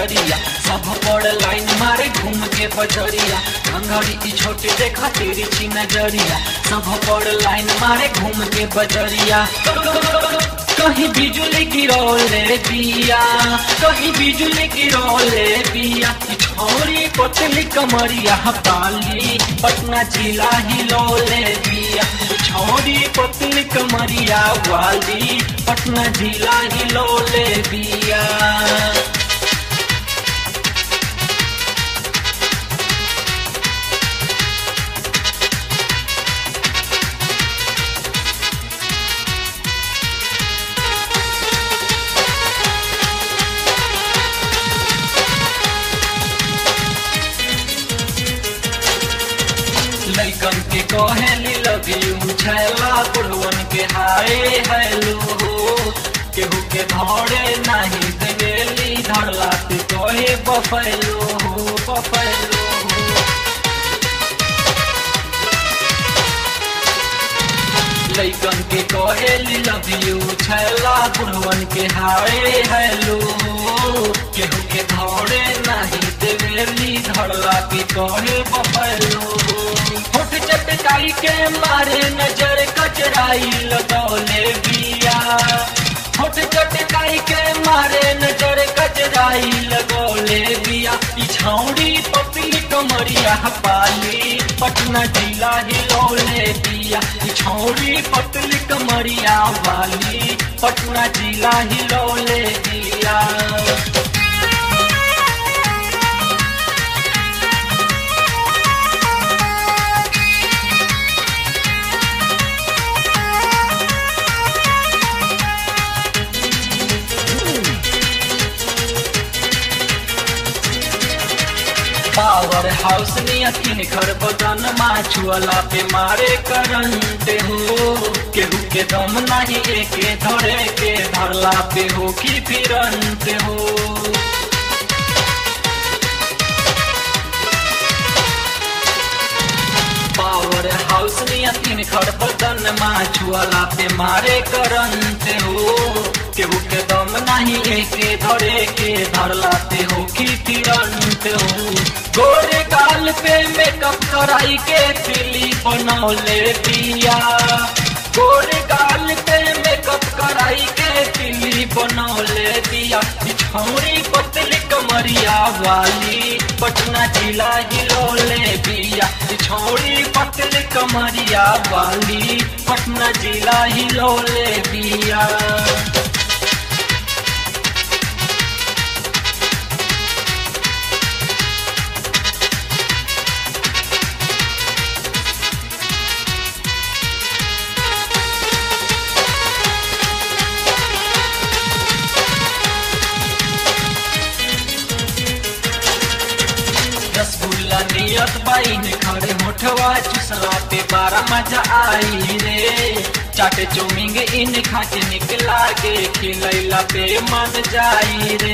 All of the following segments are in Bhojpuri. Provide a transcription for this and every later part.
नजरिया सब पड़ लाइन मारे घूम के बजरिया अंगड़ी की छोटे देखा तेरी ची नजरिया सब पड़ लाइन मारे घूम के बजरिया कहीं बिजली गिरौले बिया कहीं बिजली गिरौले बिया छोरी पतली कमरिया बाली पटना जिला हिलौले बिया छोरी पतली कमरिया वाली पटना जिला हिलौले बिया लैकन के कहेली लव यू छैला बुढ़वन के हाय हेलो केहू के धरे नहीं देवेली धरला पे कहे बफैलो हो बफैलो लैकन के कहेली लव यू छैला बुढ़वन के हाय हेलो केहू के धरे नहीं देवेली धरला पे कहे बफैलो होठ चटकाई के मारे नजर कचराई लगौले बिया होठ चटकाई के मारे नजर कचराई लगौले बिया पिछौड़ी पपली कमरिया पाली पटना जिला हिलौले बिया पिछौड़ी पतली कमरिया वाली पटना जिला हिलौले बिया पावर हाउस नियतिन घर बदन माछुअला पे मारे करंट हो केहू के दम नहीं एके धरे के धरला पे हो की फिरंत हो पावर हाउस नियतिन घर बदन माछुअला पे मारे करंट हो केहू के दम नहीं एके धरे के धरला पे हो की फिरंत हो गोरे गाल पे मेकअप कराई के फिली बनौले दिया गोरे गाल पे मेकअप कराई के फिली बनौले दिया बिछौरी पतली कमरिया वाली पटना जिला हिलौले दिया बिछौरी पतली कमरिया वाली पटना जिला हिलौले दिया रसगुल्ला नियत बाइन खड़े मोठवा चुसला पे बारा मजा आई रे चाटे चौमिंग इन खा के निकला गे खिलैला पे मन जाई रे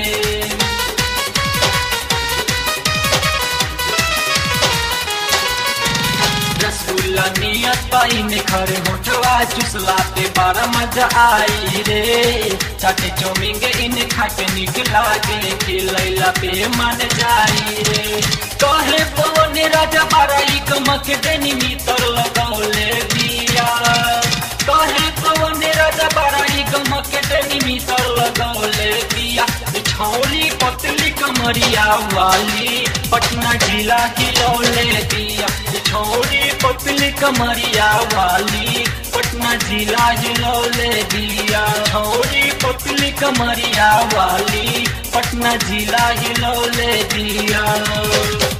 रसगुल्ला नियत बाइन खड़े मोठवा चुसला पे बारा मजा आई रे चाटे चौमिंग इन खा के निकला गे खिलैला पे मन जाई रे कहे पवन राजा बाराई कमक देनी मितर लगौले दिया कहे पवन राजा बाराई कमक देनी मितर लगौले दिया छौली पतली कमरिया वाली पटना जिला हिलौले दिया छौली पतली कमरिया वाली पटना जिला हिलौले दिया छौली पतली कमरिया वाली पटना जिला हिलौले दिया